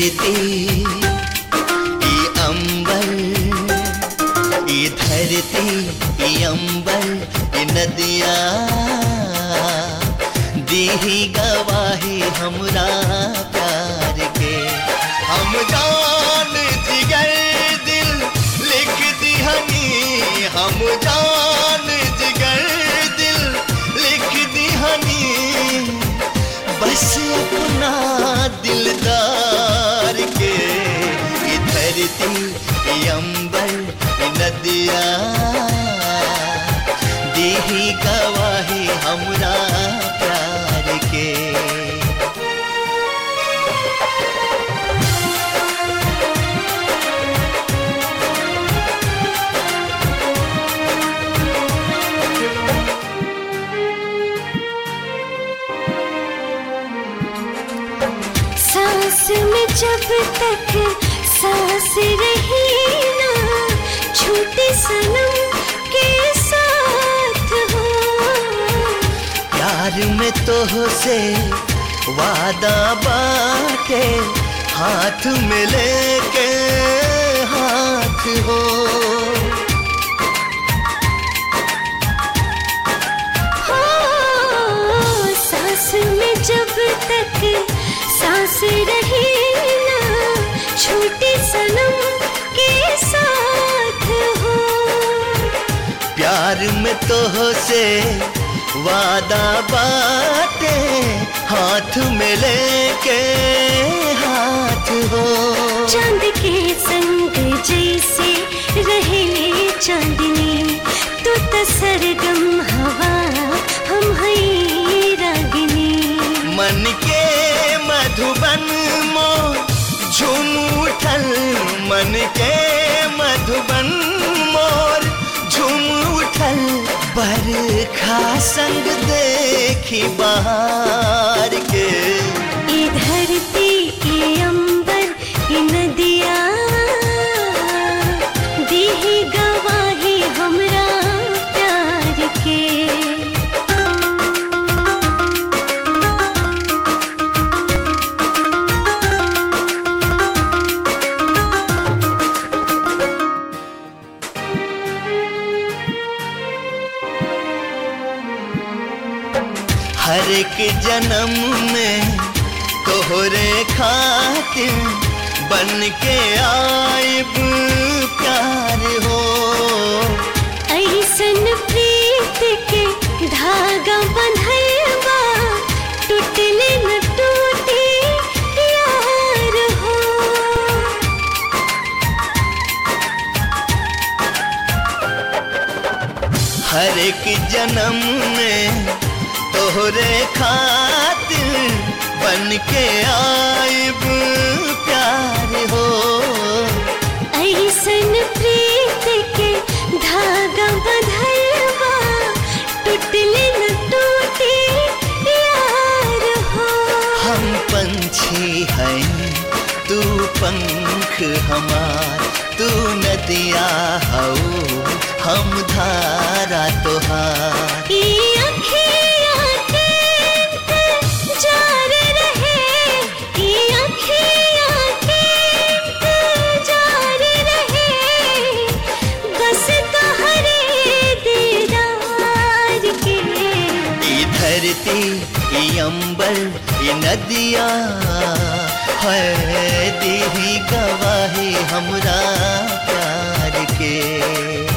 धरती ई अंबर ई धरती ई अंबर ई नदिया दीही गवाही हमरा प्यार के हम जान जिगर दिल लिख दिहनी हम जान जिगर दिल लिख दिहनी बस अपना दिलदार के ई धरती ई अंबर ई नदिया दीही गवाही हमरा प्यार के सांस में जब तक सांस रही ना छूटे सनम के साथ हो प्यार में तो से वादा बाटे हाथ में लेके हाथ हो हो, सांस में जब तक सांस रही ना छूटे सनम के साथ हो प्यार में तो से वादा बाटे हाथ में लेके हाथ हो चांद के संग जैसे रहे चांदनी तू तो सरगम हवा हम हई रागिनी मन के मधुबन मो झूम उठल मन के मधुबन मोर झूम उठल बरखा संग देखी बहार के ये धरती ये अंबर ये नदिया दीही गवाही हमरा प्यार के हर एक जन्म में तोहरे खातिर बन के आइब प्यार हो ऐसन प्रीत के धागा बंधलवा टूटले न टूटे यार हो हर एक जन्म में तोहरे खातिर बन के आइब प्यार हो ऐसन प्रीत के धागा बंधलवा टूटले न टूटे यार हो हम पंछी हैं तू पंख हमार तू नदिया हो हम धारा तोहार ये अखियाँ के इंतजार रहे, ये अखियाँ के इंतजार रहे, बस तोहरे दीदार के ई धरती ई अंबर ई नदिया है दीही गवाही हमरा प्यार के